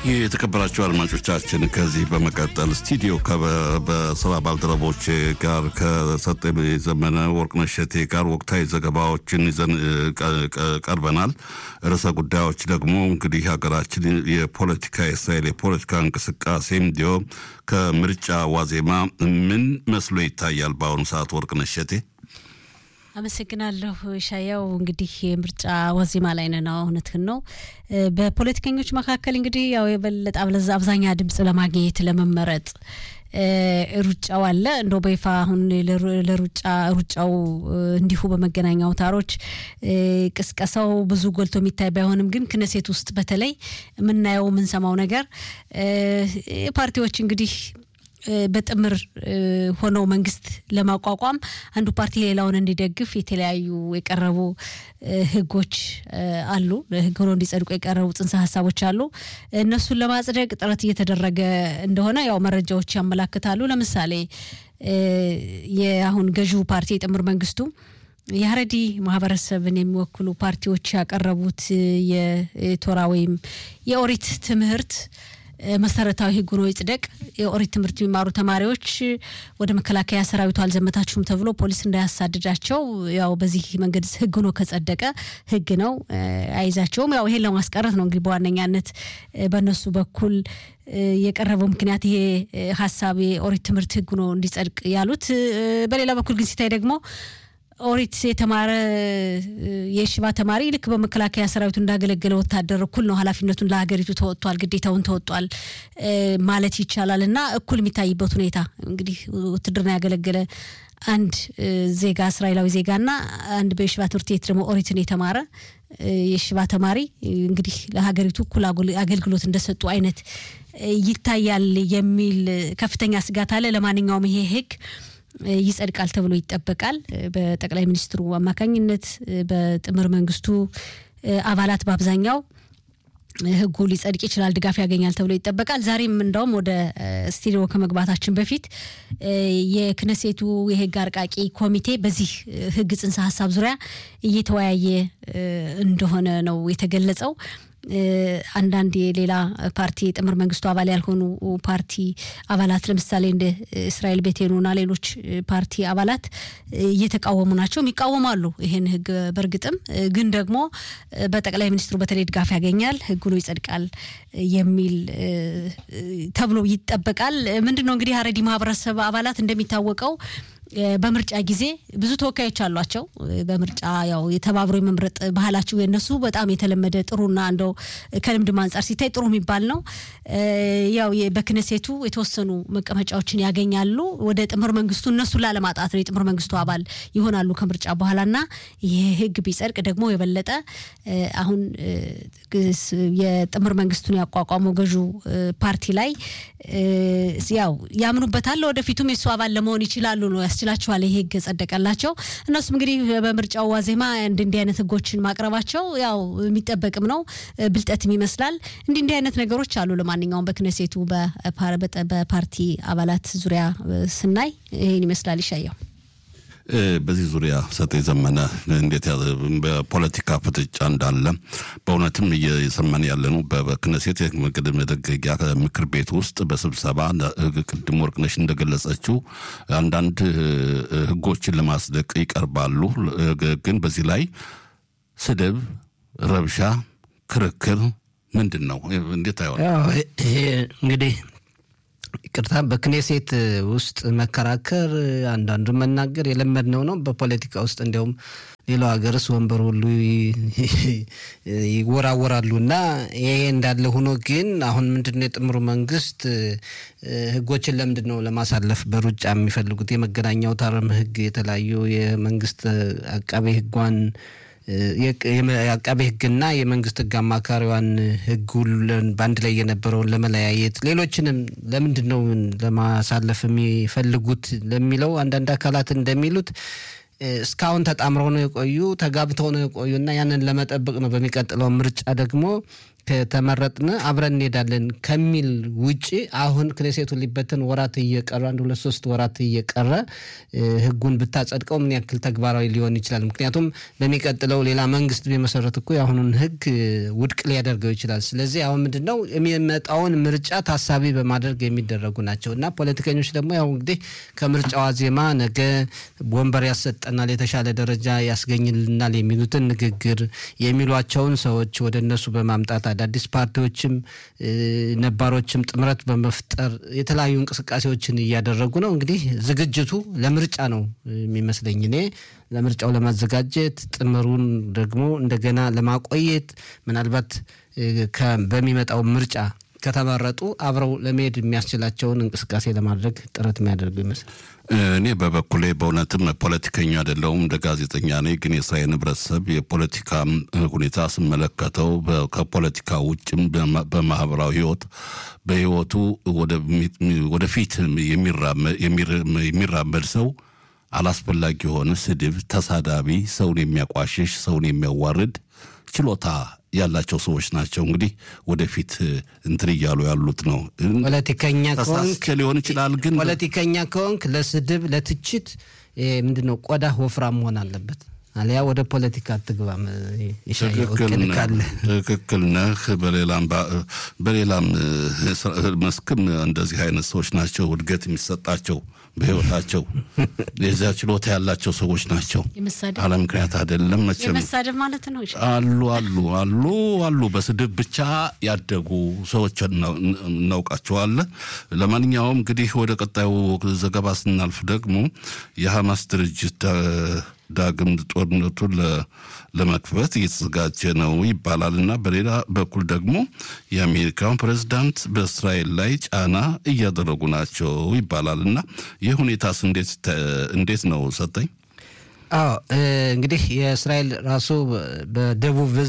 የተከበራቸው አድማጮቻችን ከዚህ በመቀጠል ስቱዲዮ በስራ ባልደረቦች ጋር ከሰጠ ዘመነ ወርቅነሽ እሸቴ ጋር ወቅታዊ ዘገባዎችን ይዘን ቀርበናል። ርዕሰ ጉዳዮች ደግሞ እንግዲህ ሀገራችን የፖለቲካ የእስራኤል የፖለቲካ እንቅስቃሴ እንዲሁም ከምርጫ ዋዜማ ምን መስሎ ይታያል በአሁኑ ሰዓት ወርቅነሽ እሸቴ? አመሰግናለሁ ሻያው። እንግዲህ የምርጫ ዋዜማ ላይ ነን። እውነትህን ነው። በፖለቲከኞች መካከል እንግዲህ ያው የበለጠ አብለዛ አብዛኛ ድምጽ ለማግኘት ለመመረጥ ሩጫው አለ። እንደው በይፋ አሁን ለሩጫ ሩጫው እንዲሁ በመገናኛ አውታሮች ቅስቀሳው ብዙ ጎልቶ የሚታይ ባይሆንም ግን ክነሴት ውስጥ በተለይ የምናየው የምንሰማው ነገር ፓርቲዎች እንግዲህ በጥምር ሆነው መንግስት ለማቋቋም አንዱ ፓርቲ ሌላውን እንዲደግፍ የተለያዩ የቀረቡ ህጎች አሉ። ህግ ሆኖ እንዲጸድቁ የቀረቡ ጽንሰ ሀሳቦች አሉ። እነሱን ለማጽደቅ ጥረት እየተደረገ እንደሆነ ያው መረጃዎች ያመላክታሉ። ለምሳሌ የአሁን ገዢው ፓርቲ የጥምር መንግስቱ የሀረዲ ማህበረሰብን የሚወክሉ ፓርቲዎች ያቀረቡት የቶራ ወይም የኦሪት ትምህርት መሰረታዊ ህግ ሆኖ ይጽደቅ። የኦሪት ትምህርት የሚማሩ ተማሪዎች ወደ መከላከያ ሰራዊቱ አልዘመታችሁም ተብሎ ፖሊስ እንዳያሳድዳቸው ያው በዚህ መንገድ ህግ ሆኖ ከጸደቀ ህግ ነው፣ አይዛቸውም። ያው ይሄን ለማስቀረት ነው እንግዲህ በዋነኛነት በእነሱ በኩል የቀረበው ምክንያት ይሄ ሀሳብ የኦሪት ትምህርት ህግ ሆኖ እንዲጸድቅ ያሉት። በሌላ በኩል ግን ሲታይ ደግሞ ኦሪት የተማረ የሽባ ተማሪ ልክ በመከላከያ ሰራዊቱ እንዳገለገለ ወታደር እኩል ነው ኃላፊነቱን ለሀገሪቱ ተወጥቷል፣ ግዴታውን ተወጧል ማለት ይቻላል እና እኩል የሚታይበት ሁኔታ እንግዲህ ውትድርና ያገለገለ አንድ ዜጋ እስራኤላዊ ዜጋና አንድ በየሽባ ትምህርት ቤት ደግሞ ኦሪትን የተማረ የሽባ ተማሪ እንግዲህ ለሀገሪቱ እኩል አገልግሎት እንደሰጡ አይነት ይታያል የሚል ከፍተኛ ስጋት አለ። ለማንኛውም ይሄ ህግ ይጸድቃል ተብሎ ይጠበቃል። በጠቅላይ ሚኒስትሩ አማካኝነት በጥምር መንግስቱ አባላት በአብዛኛው ህጉ ሊጸድቅ ይችላል፣ ድጋፍ ያገኛል ተብሎ ይጠበቃል። ዛሬም እንደውም ወደ ስቱዲዮ ከመግባታችን በፊት የክነሴቱ የህግ አርቃቂ ኮሚቴ በዚህ ህግ ጽንሰ ሀሳብ ዙሪያ እየተወያየ እንደሆነ ነው የተገለጸው። አንዳንድ የሌላ ፓርቲ የጥምር መንግስቱ አባል ያልሆኑ ፓርቲ አባላት ለምሳሌ እንደ እስራኤል ቤቴኑና ሌሎች ፓርቲ አባላት እየተቃወሙ ናቸው። ይቃወማሉ ይህን ህግ። በእርግጥም ግን ደግሞ በጠቅላይ ሚኒስትሩ በተለይ ድጋፍ ያገኛል፣ ህግ ሆኖ ይጸድቃል የሚል ተብሎ ይጠበቃል። ምንድን ነው እንግዲህ ሀረሪ ማህበረሰብ አባላት እንደሚታወቀው በምርጫ ጊዜ ብዙ ተወካዮች አሏቸው። በምርጫ ያው የተባብሮ የመምረጥ ባህላቸው የነሱ በጣም የተለመደ ጥሩና እንደው ከልምድም አንጻር ሲታይ ጥሩ የሚባል ነው። ያው በክነሴቱ የተወሰኑ መቀመጫዎችን ያገኛሉ። ወደ ጥምር መንግስቱ እነሱን ላለማጣት ነው የጥምር መንግስቱ አባል ይሆናሉ ከምርጫ በኋላና ይህ ህግ ቢጸድቅ ደግሞ የበለጠ አሁን የጥምር መንግስቱን ያቋቋመው ገዢው ፓርቲ ላይ ያው ያምኑበታል። ወደፊቱም የእሱ አባል ለመሆን ይችላሉ ነው ያስችላቸዋል። ይሄ ህግ ጸደቀላቸው። እነሱም እንግዲህ በምርጫው ዋዜማ እንዲ እንዲህ አይነት ህጎችን ማቅረባቸው ያው የሚጠበቅም ነው፣ ብልጠትም ይመስላል። እንዲህ እንዲህ አይነት ነገሮች አሉ። ለማንኛውም በክነሴቱ በፓርቲ አባላት ዙሪያ ስናይ ይህን ይመስላል። ይሻየው በዚህ ዙሪያ ሰጤ ዘመነ እንዴት በፖለቲካ ፍጥጫ እንዳለ በእውነትም እየሰማን ያለ ነው። በክነሴት መደገጊያ ምክር ቤት ውስጥ በስብሰባ ቅድም ወርቅነሽ እንደገለጸችው አንዳንድ ህጎችን ለማጽደቅ ይቀርባሉ። ግን በዚህ ላይ ስድብ፣ ረብሻ፣ ክርክር ምንድን ነው? እንዴት አይሆን ይሄ እንግዲህ ይቅርታ በክኔሴት ውስጥ መከራከር አንዳንዱ መናገር የለመድነው ነው። በፖለቲካ ውስጥ እንዲያውም ሌላው ሀገርስ ወንበር ሁሉ ይወራወራሉ እና ይሄ እንዳለ ሆኖ ግን አሁን ምንድን ነው የጥምሩ መንግስት ህጎችን ለምንድን ነው ለማሳለፍ በሩጫ የሚፈልጉት? የመገናኛ አውታርም ህግ የተለያዩ የመንግስት አቃቤ ህጓን የአቃቤ ህግና የመንግስት ህግ አማካሪዋን ህግ ሁሉን በአንድ ላይ የነበረውን ለመለያየት ሌሎችንም ለምንድን ነው ለማሳለፍ የሚፈልጉት ለሚለው አንዳንድ አካላት እንደሚሉት እስካሁን ተጣምረው ነው የቆዩ ተጋብተው ነው የቆዩ እና ያንን ለመጠበቅ ነው። በሚቀጥለው ምርጫ ደግሞ ከተመረጥን አብረን እንሄዳለን ከሚል ውጭ አሁን ክኔሴቱ ሊበተን ወራት እየቀረ አንድ ሁለት ሶስት ወራት እየቀረ ህጉን ብታጸድቀው ምን ያክል ተግባራዊ ሊሆን ይችላል? ምክንያቱም በሚቀጥለው ሌላ መንግስት ቢመሰረት እኮ የአሁኑን ህግ ውድቅ ሊያደርገው ይችላል። ስለዚህ አሁን ምንድን ነው የሚመጣውን ምርጫ ታሳቢ በማድረግ የሚደረጉ ናቸው እና ፖለቲከኞች ደግሞ ያው እንግዲህ ከምርጫው ዋዜማ ነገ ወንበር ያሰጠናል፣ የተሻለ ደረጃ ያስገኝልናል የሚሉትን ንግግር የሚሏቸውን ሰዎች ወደ እነሱ በማምጣት አዳዲስ ፓርቲዎችም ነባሮችም ጥምረት በመፍጠር የተለያዩ እንቅስቃሴዎችን እያደረጉ ነው። እንግዲህ ዝግጅቱ ለምርጫ ነው የሚመስለኝ እኔ ለምርጫው ለማዘጋጀት ጥምሩን ደግሞ እንደገና ለማቆየት ምናልባት በሚመጣው ምርጫ ከተመረጡ አብረው ለመሄድ የሚያስችላቸውን እንቅስቃሴ ለማድረግ ጥረት የሚያደርጉ ይመስላል። እኔ በበኩሌ በእውነትም ፖለቲከኛ አይደለሁም፣ እንደ ጋዜጠኛ ነኝ። ግን የእስራኤል ህብረተሰብ የፖለቲካ ሁኔታ ስመለከተው ከፖለቲካ ውጭም በማህበራዊ ህይወት በህይወቱ ወደፊት የሚራመድ ሰው አላስፈላጊ የሆነ ስድብ፣ ተሳዳቢ፣ ሰውን የሚያቋሽሽ፣ ሰውን የሚያዋርድ ችሎታ ያላቸው ሰዎች ናቸው። እንግዲህ ወደፊት እንትን እያሉ ያሉት ነው። ፖለቲከኛ ከሆንክ ሊሆን ይችላል። ግን ፖለቲከኛ ከሆንክ ለስድብ፣ ለትችት ምንድነው ቆዳ ወፍራም መሆን አለበት። አሊያ ወደ ፖለቲካ አትግባም። ትክክል ነህ። በሌላም መስክም እንደዚህ አይነት ሰዎች ናቸው እድገት የሚሰጣቸው በህይወታቸው የዚያ ችሎታ ያላቸው ሰዎች ናቸው። አለ ምክንያት አይደለም። መቼም የመሳደብ ማለት ነው። አሉ አሉ አሉ አሉ በስድብ ብቻ ያደጉ ሰዎች እናውቃቸዋለን። ለማንኛውም እንግዲህ ወደ ቀጣዩ ዘገባ ስናልፍ ደግሞ የሐማስ ድርጅት ዳግም ጦርነቱን ለመክፈት እየተዘጋጀ ነው ይባላል እና በሌላ በኩል ደግሞ የአሜሪካን ፕሬዝዳንት በእስራኤል ላይ ጫና እያደረጉ ናቸው ይባላል እና ይህ ሁኔታስ እንዴት ነው ሰጠኝ? አዎ እንግዲህ የእስራኤል ራሱ በደቡብ እዝ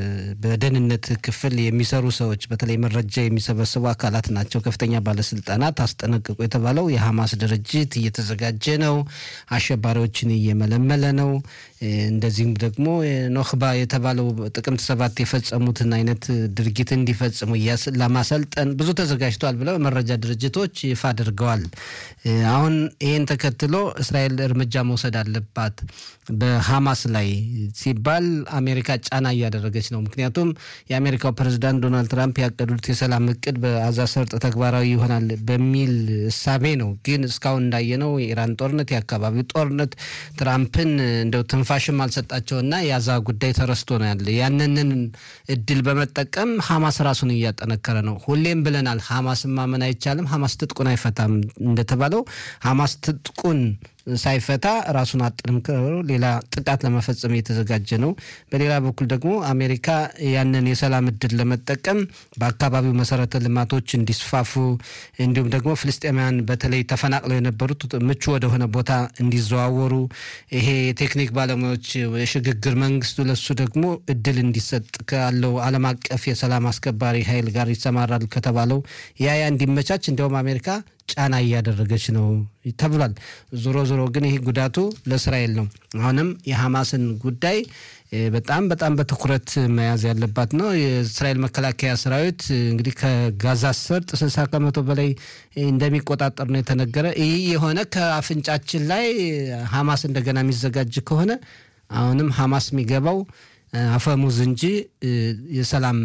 በደህንነት ክፍል የሚሰሩ ሰዎች በተለይ መረጃ የሚሰበስቡ አካላት ናቸው። ከፍተኛ ባለስልጣናት አስጠነቅቁ የተባለው የሐማስ ድርጅት እየተዘጋጀ ነው፣ አሸባሪዎችን እየመለመለ ነው። እንደዚሁም ደግሞ ኖክባ የተባለው ጥቅምት ሰባት የፈጸሙትን አይነት ድርጊት እንዲፈጽሙ ለማሰልጠን ብዙ ተዘጋጅቷል ብለው መረጃ ድርጅቶች ይፋ አድርገዋል። አሁን ይህን ተከትሎ እስራኤል እርምጃ መውሰድ አለባት በሐማስ ላይ ሲባል አሜሪካ ጫና እያደረገች ነው። ምክንያቱም የአሜሪካው ፕሬዚዳንት ዶናልድ ትራምፕ ያቀዱት የሰላም እቅድ በአዛ ሰርጥ ተግባራዊ ይሆናል በሚል እሳቤ ነው። ግን እስካሁን እንዳየነው የኢራን ጦርነት፣ የአካባቢው ጦርነት ትራምፕን እንደው ትንፋሽም አልሰጣቸውና የአዛ ጉዳይ ተረስቶ ነው ያለ። ያንንን እድል በመጠቀም ሐማስ ራሱን እያጠነከረ ነው። ሁሌም ብለናል፣ ሐማስን ማመን አይቻልም። ሐማስ ትጥቁን አይፈታም እንደተባለው ሐማስ ትጥቁን ሳይፈታ ራሱን አጠንክሮ ሌላ ጥቃት ለመፈጸም እየተዘጋጀ ነው። በሌላ በኩል ደግሞ አሜሪካ ያንን የሰላም እድል ለመጠቀም በአካባቢው መሰረተ ልማቶች እንዲስፋፉ እንዲሁም ደግሞ ፍልስጤማውያን በተለይ ተፈናቅለው የነበሩት ምቹ ወደሆነ ቦታ እንዲዘዋወሩ ይሄ የቴክኒክ ባለሙያዎች የሽግግር መንግስቱ ለሱ ደግሞ እድል እንዲሰጥ ካለው ዓለም አቀፍ የሰላም አስከባሪ ኃይል ጋር ይሰማራል ከተባለው ያ ያ እንዲመቻች እንዲያውም አሜሪካ ጫና እያደረገች ነው ተብሏል። ዞሮ ዞሮ ግን ይህ ጉዳቱ ለእስራኤል ነው። አሁንም የሐማስን ጉዳይ በጣም በጣም በትኩረት መያዝ ያለባት ነው። የእስራኤል መከላከያ ሰራዊት እንግዲህ ከጋዛ ሰርጥ ስልሳ ከመቶ በላይ እንደሚቆጣጠር ነው የተነገረ። ይህ የሆነ ከአፍንጫችን ላይ ሐማስ እንደገና የሚዘጋጅ ከሆነ አሁንም ሐማስ የሚገባው አፈሙዝ እንጂ የሰላም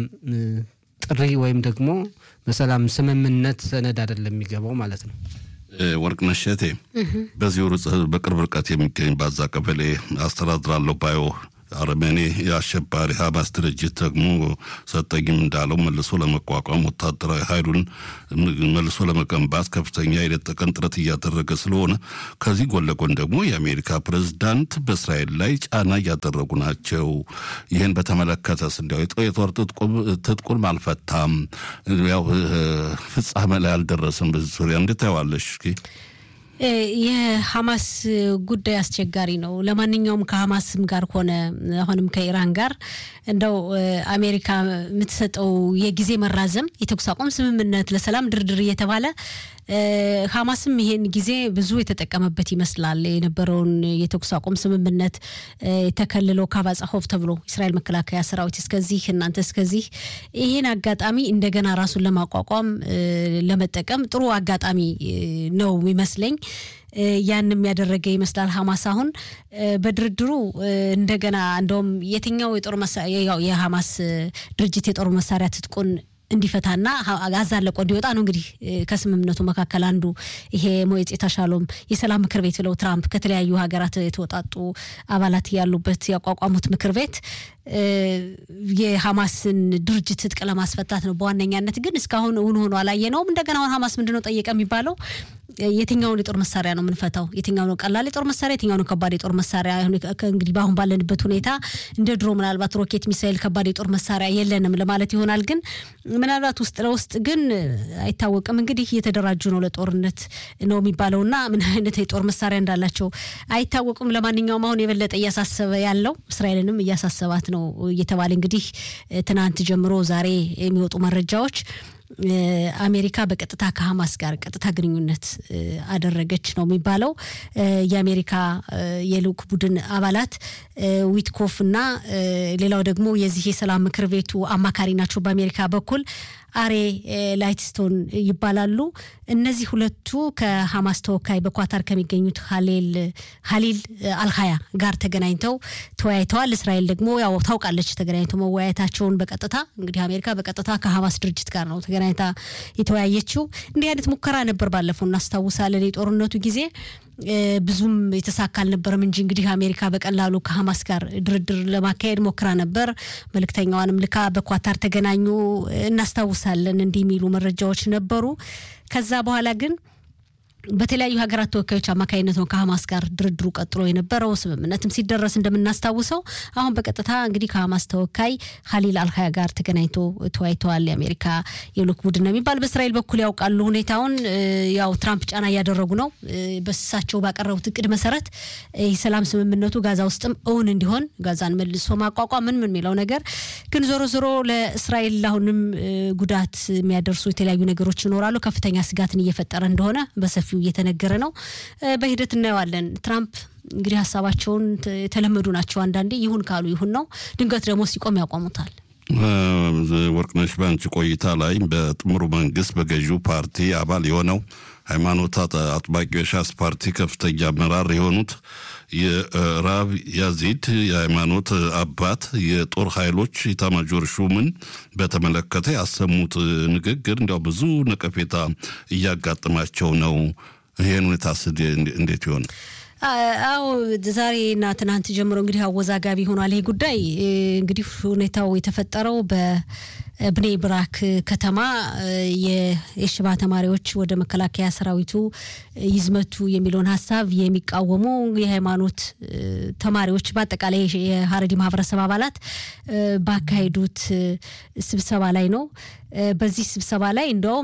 ጥሪ ወይም ደግሞ በሰላም ስምምነት ሰነድ አይደለም የሚገባው ማለት ነው። ወርቅነሽ እሸቴ በዚሁ በቅርብ ርቀት የሚገኝ ባዛ ቀበሌ አስተዳድራለሁ ባዮ አርሜኔ የአሸባሪ ሀማስ ድርጅት ደግሞ ሰጠኝም እንዳለው መልሶ ለመቋቋም ወታደራዊ ኃይሉን መልሶ ለመገንባት ከፍተኛ የሌት ተቀን ጥረት እያደረገ ስለሆነ ከዚህ ጎን ለጎን ደግሞ የአሜሪካ ፕሬዝዳንት በእስራኤል ላይ ጫና እያደረጉ ናቸው። ይህን በተመለከተስ እንዲያው የጦር ትጥቁን አልፈታም፣ ያው ፍጻሜ ላይ አልደረሰም። በዚህ ዙሪያ እንዴት ታየዋለሽ? የሐማስ ጉዳይ አስቸጋሪ ነው። ለማንኛውም ከሐማስም ጋር ሆነ አሁንም ከኢራን ጋር እንደው አሜሪካ የምትሰጠው የጊዜ መራዘም የተኩስ አቁም ስምምነት ለሰላም ድርድር እየተባለ ሐማስም ይሄን ጊዜ ብዙ የተጠቀመበት ይመስላል። የነበረውን የተኩስ አቁም ስምምነት ተከልሎ ካባጻሆፍ ተብሎ እስራኤል መከላከያ ሰራዊት እስከዚህ እናንተ እስከዚህ ይሄን አጋጣሚ እንደገና ራሱን ለማቋቋም ለመጠቀም ጥሩ አጋጣሚ ነው የሚመስለኝ። ያንም ያደረገ ይመስላል ሐማስ አሁን በድርድሩ እንደገና እንደውም የትኛው የጦር መሳሪያ የሐማስ ድርጅት የጦር መሳሪያ ትጥቁን እንዲፈታና ጋዛን ለቆ እንዲወጣ ነው እንግዲህ ከስምምነቱ መካከል አንዱ ይሄ ሞየጽ ሻሎም የሰላም ምክር ቤት ብለው ትራምፕ ከተለያዩ ሀገራት የተወጣጡ አባላት ያሉበት ያቋቋሙት ምክር ቤት የሐማስን ድርጅት ትጥቅ ለማስፈታት ነው በዋነኛነት። ግን እስካሁን እውን ሆኖ አላየነውም። እንደገና አሁን ሐማስ ምንድነው ጠየቀ የሚባለው የትኛውን የጦር መሳሪያ ነው የምንፈታው? የትኛው ነው ቀላል የጦር መሳሪያ፣ የትኛው ነው ከባድ የጦር መሳሪያ? እንግዲህ በአሁን ባለንበት ሁኔታ እንደ ድሮ ምናልባት ሮኬት፣ ሚሳይል፣ ከባድ የጦር መሳሪያ የለንም ለማለት ይሆናል። ግን ምናልባት ውስጥ ለውስጥ ግን አይታወቅም። እንግዲህ እየተደራጁ ነው ለጦርነት ነው የሚባለውና ምን አይነት የጦር መሳሪያ እንዳላቸው አይታወቅም። ለማንኛውም አሁን የበለጠ እያሳሰበ ያለው እስራኤልንም እያሳሰባት ነው እየተባለ እንግዲህ ትናንት ጀምሮ ዛሬ የሚወጡ መረጃዎች አሜሪካ በቀጥታ ከሐማስ ጋር ቀጥታ ግንኙነት አደረገች ነው የሚባለው። የአሜሪካ የልዑክ ቡድን አባላት ዊትኮፍ እና ሌላው ደግሞ የዚህ የሰላም ምክር ቤቱ አማካሪ ናቸው በአሜሪካ በኩል አሬ ላይትስቶን ይባላሉ። እነዚህ ሁለቱ ከሐማስ ተወካይ በኳታር ከሚገኙት ሀሊል አልሀያ ጋር ተገናኝተው ተወያይተዋል። እስራኤል ደግሞ ያው ታውቃለች ተገናኝተው መወያየታቸውን በቀጥታ እንግዲህ አሜሪካ በቀጥታ ከሐማስ ድርጅት ጋር ነው ተገናኝታ የተወያየችው። እንዲህ አይነት ሙከራ ነበር ባለፈው እናስታውሳለን። የጦርነቱ ጊዜ ብዙም የተሳካ አልነበረም እንጂ እንግዲህ አሜሪካ በቀላሉ ከሐማስ ጋር ድርድር ለማካሄድ ሞክራ ነበር። መልእክተኛዋንም ልካ በኳታር ተገናኙ እናስታውሳለን። እንዲህ የሚሉ መረጃዎች ነበሩ። ከዛ በኋላ ግን በተለያዩ ሀገራት ተወካዮች አማካኝነት ነው ከሐማስ ጋር ድርድሩ ቀጥሎ የነበረው። ስምምነትም ሲደረስ እንደምናስታውሰው አሁን በቀጥታ እንግዲህ ከሐማስ ተወካይ ሀሊል አልሀያ ጋር ተገናኝቶ ተወያይተዋል። የአሜሪካ የልዑክ ቡድን ነው የሚባል በእስራኤል በኩል ያውቃሉ ሁኔታውን። ያው ትራምፕ ጫና እያደረጉ ነው። በሳቸው ባቀረቡት እቅድ መሰረት የሰላም ስምምነቱ ጋዛ ውስጥም እውን እንዲሆን ጋዛን መልሶ ማቋቋም ምን ምን የሚለው ነገር ግን ዞሮ ዞሮ ለእስራኤል አሁንም ጉዳት የሚያደርሱ የተለያዩ ነገሮች ይኖራሉ። ከፍተኛ ስጋትን እየፈጠረ እንደሆነ በሰፊ እየተነገረ ነው። በሂደት እናየዋለን። ትራምፕ እንግዲህ ሀሳባቸውን የተለመዱ ናቸው። አንዳንዴ ይሁን ካሉ ይሁን ነው፣ ድንገት ደግሞ ሲቆም ያቆሙታል። ወርቅነሽ ባንቺ ቆይታ ላይ በጥምሩ መንግስት በገዢው ፓርቲ አባል የሆነው ሃይማኖት አጥባቂው የሻስ ፓርቲ ከፍተኛ አመራር የሆኑት የራብ ያዚድ የሃይማኖት አባት የጦር ኃይሎች ኢታማጆር ሹምን በተመለከተ ያሰሙት ንግግር እንዲያው ብዙ ነቀፌታ እያጋጠማቸው ነው። ይህን ሁኔታስ እንዴት ይሆን? አዎ ዛሬ እና ትናንት ጀምሮ እንግዲህ አወዛጋቢ ሆኗል። ይሄ ጉዳይ እንግዲህ ሁኔታው የተፈጠረው በብኔ ብራክ ከተማ የሽባ ተማሪዎች ወደ መከላከያ ሰራዊቱ ይዝመቱ የሚለውን ሀሳብ የሚቃወሙ የሃይማኖት ተማሪዎች በአጠቃላይ የሀረዲ ማህበረሰብ አባላት ባካሄዱት ስብሰባ ላይ ነው። በዚህ ስብሰባ ላይ እንደውም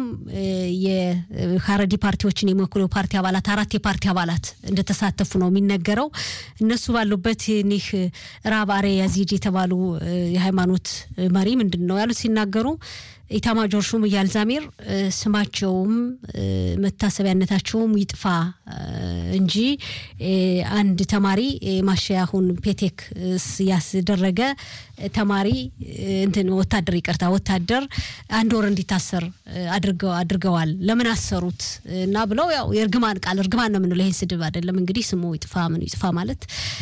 የሀረዲ ፓርቲዎችን የሚወክሉ ፓርቲ አባላት አራት የፓርቲ አባላት እንደተሳተፉ ነው የሚነገረው። እነሱ ባሉበት እኒህ ራብ አሬ ያዚድ የተባሉ የሃይማኖት መሪ ምንድን ነው ያሉት ሲናገሩ ኢታማጆር ሹም እያል ዛሚር ስማቸውም መታሰቢያነታቸውም ይጥፋ እንጂ አንድ ተማሪ ማሻያሁን ፔቴክ ያስደረገ ተማሪ እንትን ወታደር ይቅርታ ወታደር አንድ ወር እንዲታሰር አድርገዋል። ለምን አሰሩት እና ብለው ያው የእርግማን ቃል እርግማን ነው የምንለው። ይሄ ስድብ አይደለም እንግዲህ ስሙ ይጥፋ ምኑ ይጥፋ ማለት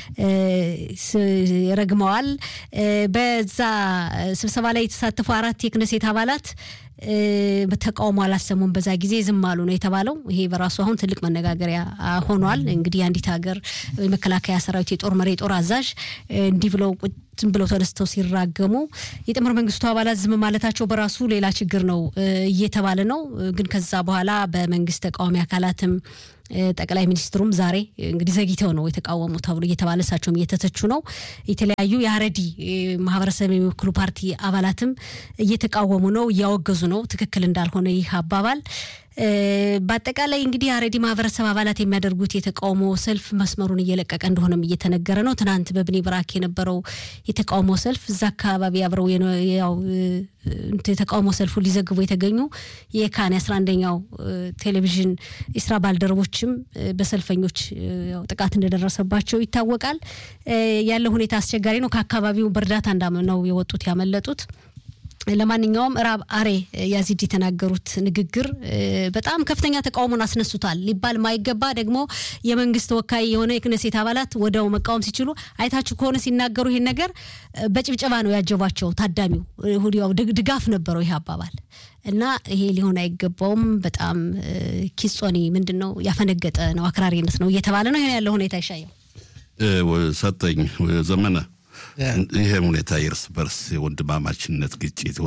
ረግመዋል። በዛ ስብሰባ ላይ የተሳተፉ አራት የክነሴት አባላት ተቃውሞ አላሰሙም። በዛ ጊዜ ዝም አሉ ነው የተባለው። ይሄ በራሱ አሁን ትልቅ መነጋገሪያ ሆኗል። እንግዲህ የአንዲት ሀገር የመከላከያ ሰራዊት የጦር መሪ የጦር አዛዥ እንዲህ ብለው ዝም ብለው ተነስተው ሲራገሙ የጥምር መንግስቱ አባላት ዝም ማለታቸው በራሱ ሌላ ችግር ነው እየተባለ ነው። ግን ከዛ በኋላ በመንግስት ተቃዋሚ አካላትም ጠቅላይ ሚኒስትሩም ዛሬ እንግዲህ ዘግይተው ነው የተቃወሙ ተብሎ እየተባለ እሳቸውም እየተተቹ ነው። የተለያዩ የሀረዲ ማህበረሰብ የሚወክሉ ፓርቲ አባላትም እየተቃወሙ ነው፣ እያወገዙ ነው። ትክክል እንዳልሆነ ይህ አባባል በአጠቃላይ እንግዲህ አሬዲ ማህበረሰብ አባላት የሚያደርጉት የተቃውሞ ሰልፍ መስመሩን እየለቀቀ እንደሆነም እየተነገረ ነው። ትናንት በብኒ ብራክ የነበረው የተቃውሞ ሰልፍ እዛ አካባቢ አብረው ያው የተቃውሞ ሰልፉ ሊዘግቡ የተገኙ የካን የአስራ አንደኛው ቴሌቪዥን የስራ ባልደረቦችም በሰልፈኞች ጥቃት እንደደረሰባቸው ይታወቃል። ያለው ሁኔታ አስቸጋሪ ነው። ከአካባቢው በእርዳታ እንዳምነው የወጡት ያመለጡት ለማንኛውም ራብ አሬ ያዚድ የተናገሩት ንግግር በጣም ከፍተኛ ተቃውሞን አስነሱታል ሊባል ማይገባ ደግሞ የመንግስት ተወካይ የሆነ የክነሴት አባላት ወደው መቃወም ሲችሉ አይታችሁ ከሆነ ሲናገሩ ይሄን ነገር በጭብጨባ ነው ያጀቧቸው። ታዳሚው ሁዲያው ድጋፍ ነበረው ይህ አባባል እና ይሄ ሊሆን አይገባውም። በጣም ኪጾኒ ምንድን ነው ያፈነገጠ ነው አክራሪነት ነው እየተባለ ነው። ይሄን ያለው ሁኔታ ይሻየው ሰጠኝ ዘመነ ይሄ ሁኔታ የእርስ በርስ የወንድማማችነት ግጭት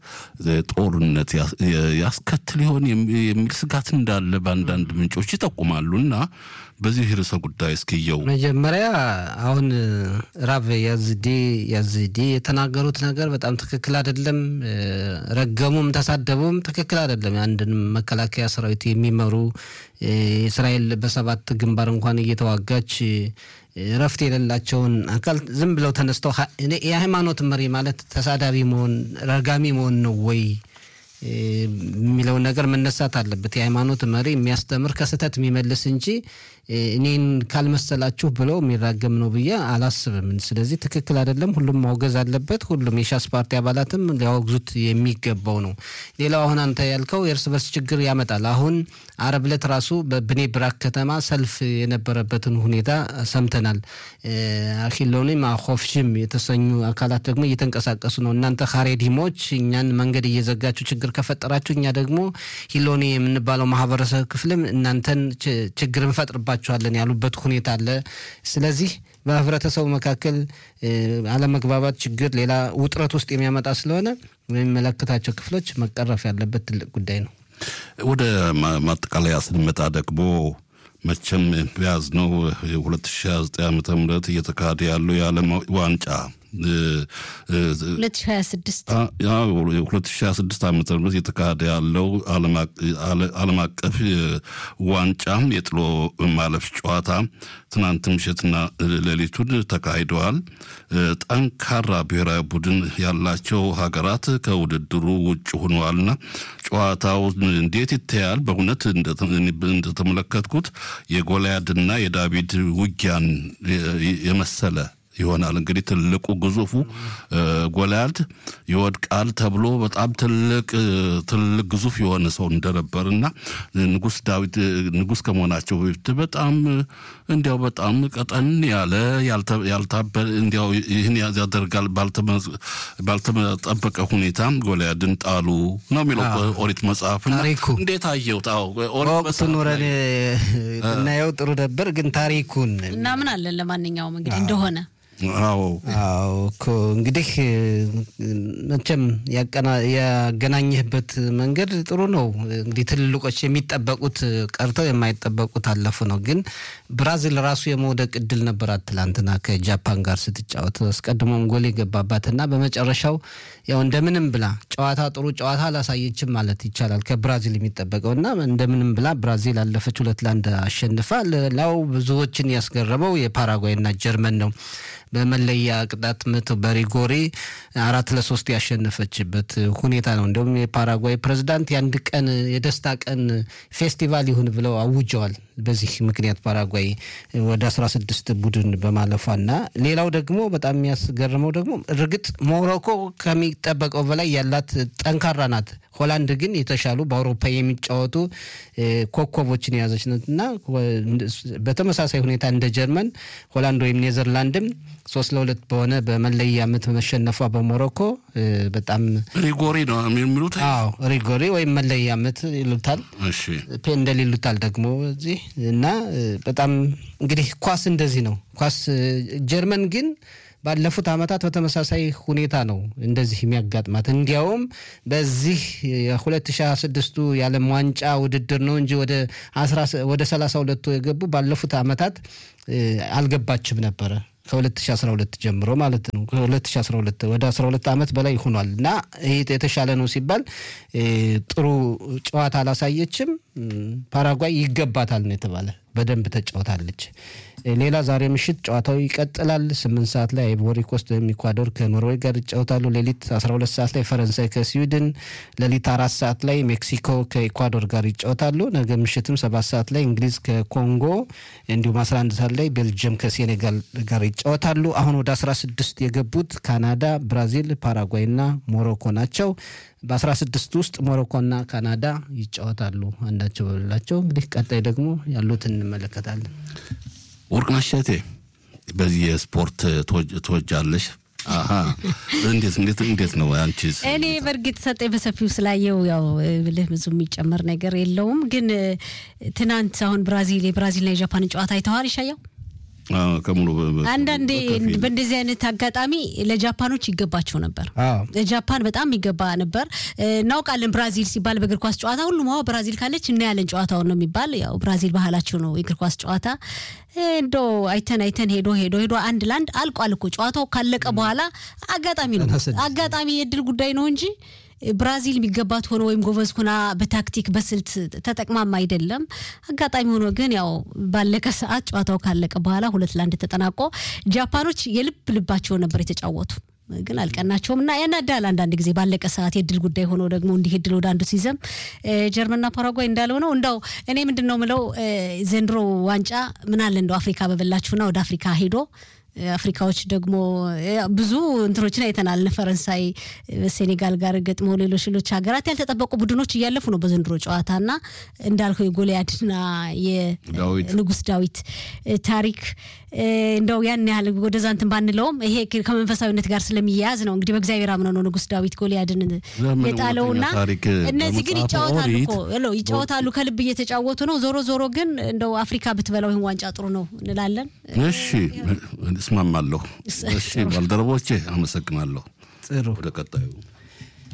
ጦርነት ያስከትል ይሆን የሚል ስጋት እንዳለ በአንዳንድ ምንጮች ይጠቁማሉ። እና በዚህ ርዕሰ ጉዳይ እስኪየው መጀመሪያ አሁን ራብ ያዝዴ ያዝዴ የተናገሩት ነገር በጣም ትክክል አይደለም። ረገሙም ተሳደቡም ትክክል አይደለም። አንድን መከላከያ ሰራዊት የሚመሩ እስራኤል በሰባት ግንባር እንኳን እየተዋጋች እረፍት የሌላቸውን አካል ዝም ብለው ተነስተው የሃይማኖት መሪ ማለት ተሳዳቢ መሆን ረጋሚ መሆን ነው ወይ የሚለውን ነገር መነሳት አለበት። የሃይማኖት መሪ የሚያስተምር ከስህተት የሚመልስ እንጂ እኔን ካልመሰላችሁ ብለው የሚራገም ነው ብዬ አላስብም። ስለዚህ ትክክል አይደለም። ሁሉም ማውገዝ አለበት። ሁሉም የሻስ ፓርቲ አባላትም ሊያወግዙት የሚገባው ነው። ሌላው አሁን አንተ ያልከው የእርስ በርስ ችግር ያመጣል። አሁን አረብ ዕለት ራሱ በብኔ ብራክ ከተማ ሰልፍ የነበረበትን ሁኔታ ሰምተናል። አኪሎኒም አኮፍሽም የተሰኙ አካላት ደግሞ እየተንቀሳቀሱ ነው። እናንተ ካሬዲሞች እኛን መንገድ እየዘጋችሁ ችግር ከፈጠራችሁ እኛ ደግሞ ሂሎኒ የምንባለው ማህበረሰብ ክፍልም እናንተን ችግር እንፈጥርባችኋለን ያሉበት ሁኔታ አለ። ስለዚህ በህብረተሰቡ መካከል አለመግባባት ችግር ሌላ ውጥረት ውስጥ የሚያመጣ ስለሆነ የሚመለከታቸው ክፍሎች መቀረፍ ያለበት ትልቅ ጉዳይ ነው። ወደ ማጠቃለያ ስንመጣ ደግሞ መቼም በያዝነው 2029 ዓ ም እየተካሄደ ያለው የዓለም ዋንጫ 2026 2026 ዓ ም የተካሄደ ያለው ዓለም አቀፍ ዋንጫ የጥሎ ማለፍ ጨዋታ ትናንት ምሽትና ሌሊቱን ተካሂደዋል። ጠንካራ ብሔራዊ ቡድን ያላቸው ሀገራት ከውድድሩ ውጭ ሆነዋልና ጨዋታው እንዴት ይታያል? በእውነት እንደተመለከትኩት የጎልያድና የዳዊት ውጊያን የመሰለ ይሆናል። እንግዲህ ትልቁ ግዙፉ ጎልያድ ይወድቃል ተብሎ በጣም ትልቅ ትልቅ ግዙፍ የሆነ ሰው እንደነበር እና ንጉስ ዳዊት ንጉስ ከመሆናቸው በፊት በጣም እንዲያው በጣም ቀጠን ያለ ያልታበ እንዲያው ይህን ያደርጋል ባልተጠበቀ ሁኔታ ጎልያድን ጣሉ ነው የሚለው ኦሪት መጽሐፍ። ታሪኩ እንዴት አየሁት? ወቅቱ ኑረን እናየው ጥሩ ነበር፣ ግን ታሪኩን እና ምን አለን ለማንኛውም እንግዲህ እንደሆነ አዎ አዎ እኮ እንግዲህ መቼም ያገናኘህበት መንገድ ጥሩ ነው። እንግዲህ ትልልቆች የሚጠበቁት ቀርተው የማይጠበቁት አለፉ ነው። ግን ብራዚል ራሱ የመውደቅ እድል ነበራት ትላንትና ከጃፓን ጋር ስትጫወት አስቀድሞም ጎል የገባባትና በመጨረሻው ያው እንደምንም ብላ ጨዋታ ጥሩ ጨዋታ አላሳየችም ማለት ይቻላል ከብራዚል የሚጠበቀው እና እንደምንም ብላ ብራዚል አለፈች፣ ሁለት ለአንድ አሸንፋ። ሌላው ብዙዎችን ያስገረመው የፓራጓይና ጀርመን ነው። በመለያ ቅጣት ምት በሪጎሪ አራት ለሶስት ያሸነፈችበት ሁኔታ ነው። እንዲሁም የፓራጓይ ፕሬዝዳንት የአንድ ቀን የደስታ ቀን ፌስቲቫል ይሁን ብለው አውጀዋል። በዚህ ምክንያት ፓራጓይ ወደ አስራ ስድስት ቡድን በማለፏና ሌላው ደግሞ በጣም የሚያስገርመው ደግሞ እርግጥ ሞሮኮ ከሚጠበቀው በላይ ያላት ጠንካራ ናት። ሆላንድ ግን የተሻሉ በአውሮፓ የሚጫወቱ ኮከቦችን የያዘች ናት እና በተመሳሳይ ሁኔታ እንደ ጀርመን ሆላንድ ወይም ኔዘርላንድም ሶስት ለሁለት በሆነ በመለያ ምት መሸነፏ በሞሮኮ በጣም ሪጎሪ ነው የሚሉት። አዎ ሪጎሪ ወይም መለያ ምት ይሉታል፣ እሺ ፔንደል ይሉታል ደግሞ እዚህ እና በጣም እንግዲህ ኳስ እንደዚህ ነው። ኳስ ጀርመን ግን ባለፉት ዓመታት በተመሳሳይ ሁኔታ ነው እንደዚህ የሚያጋጥማት። እንዲያውም በዚህ የ2026ቱ የዓለም ዋንጫ ውድድር ነው እንጂ ወደ 32ቱ የገቡ ባለፉት ዓመታት አልገባችም ነበረ ከ2012 ጀምሮ ማለት ነው። ከ2012 ወደ 12 ዓመት በላይ ሆኗል እና ይህ የተሻለ ነው ሲባል ጥሩ ጨዋታ አላሳየችም። ፓራጓይ ይገባታል ነው የተባለ። በደንብ ተጫውታለች። ሌላ ዛሬ ምሽት ጨዋታው ይቀጥላል። ስምንት ሰዓት ላይ አይቮሪ ኮስት ወይም ኢኳዶር ከኖርዌይ ጋር ይጫወታሉ። ሌሊት 12 ሰዓት ላይ ፈረንሳይ ከስዊድን፣ ሌሊት አራት ሰዓት ላይ ሜክሲኮ ከኢኳዶር ጋር ይጫወታሉ። ነገ ምሽትም ሰባት ሰዓት ላይ እንግሊዝ ከኮንጎ እንዲሁም 11 ሰዓት ላይ ቤልጅየም ከሴኔጋል ጋር ይጫወታሉ። አሁን ወደ 16 የገቡት ካናዳ፣ ብራዚል፣ ፓራጓይ እና ሞሮኮ ናቸው። በ16 ውስጥ ሞሮኮና ካናዳ ይጫወታሉ አንዳቸው በሌላቸው። እንግዲህ ቀጣይ ደግሞ ያሉትን እንመለከታለን። ወርቅነሽ እሸቴ በዚህ የስፖርት ትወጃለሽ? አሀ እንዴት እንዴት እንዴት ነው አንቺስ? እኔ በእርግጥ ሰጠኝ በሰፊው ስላየው ያው ብልህ ብዙ የሚጨመር ነገር የለውም። ግን ትናንት አሁን ብራዚል የብራዚልና የጃፓን ጨዋታ አይተዋል ይሻየው ከሙሉ አንዳንዴ በእንደዚህ አይነት አጋጣሚ ለጃፓኖች ይገባቸው ነበር። ለጃፓን በጣም ይገባ ነበር። እናውቃለን ብራዚል ሲባል በእግር ኳስ ጨዋታ ሁሉም ዋ ብራዚል ካለች እናያለን ጨዋታውን ነው የሚባል። ያው ብራዚል ባህላቸው ነው የእግር ኳስ ጨዋታ። እንዶ አይተን አይተን ሄዶ ሄዶ ሄዶ አንድ ለአንድ አልቋል እኮ ጨዋታው ካለቀ በኋላ አጋጣሚ ነው አጋጣሚ የእድል ጉዳይ ነው እንጂ ብራዚል የሚገባት ሆኖ ወይም ጎበዝ ሆና በታክቲክ በስልት ተጠቅማም አይደለም። አጋጣሚ ሆኖ ግን ያው ባለቀ ሰዓት ጨዋታው ካለቀ በኋላ ሁለት ለአንድ ተጠናቆ ጃፓኖች የልብ ልባቸውን ነበር የተጫወቱ ግን አልቀናቸውም እና ያናዳል። አንዳንድ ጊዜ ባለቀ ሰዓት የድል ጉዳይ ሆኖ ደግሞ እንዲህ እድል ወደ አንዱ ሲዘም ጀርመንና ፓራጓይ እንዳለው ነው። እንዳው እኔ ምንድን ነው ምለው ዘንድሮ ዋንጫ ምን አለ እንደው አፍሪካ በበላችሁና ወደ አፍሪካ ሄዶ አፍሪካዎች ደግሞ ብዙ እንትኖችን አይተናል። ፈረንሳይ ሴኔጋል ጋር ገጥመው ሌሎች ሌሎች ሀገራት ያልተጠበቁ ቡድኖች እያለፉ ነው በዘንድሮ ጨዋታና እንዳልከው የጎልያድና የንጉስ ዳዊት ታሪክ እንደው ያን ያህል ወደዛ እንትን ባንለውም ይሄ ከመንፈሳዊነት ጋር ስለሚያያዝ ነው እንግዲህ በእግዚአብሔር አምነው ነው ንጉስ ዳዊት ጎልያድን የጣለውና እነዚህ ግን ይጫወታሉ እኮ ይጫወታሉ ከልብ እየተጫወቱ ነው። ዞሮ ዞሮ ግን እንደው አፍሪካ ብትበላው ይህን ዋንጫ ጥሩ ነው እንላለን። እሺ እስማማለሁ። እሺ ባልደረቦቼ አመሰግናለሁ። ጥሩ ወደ ቀጣዩ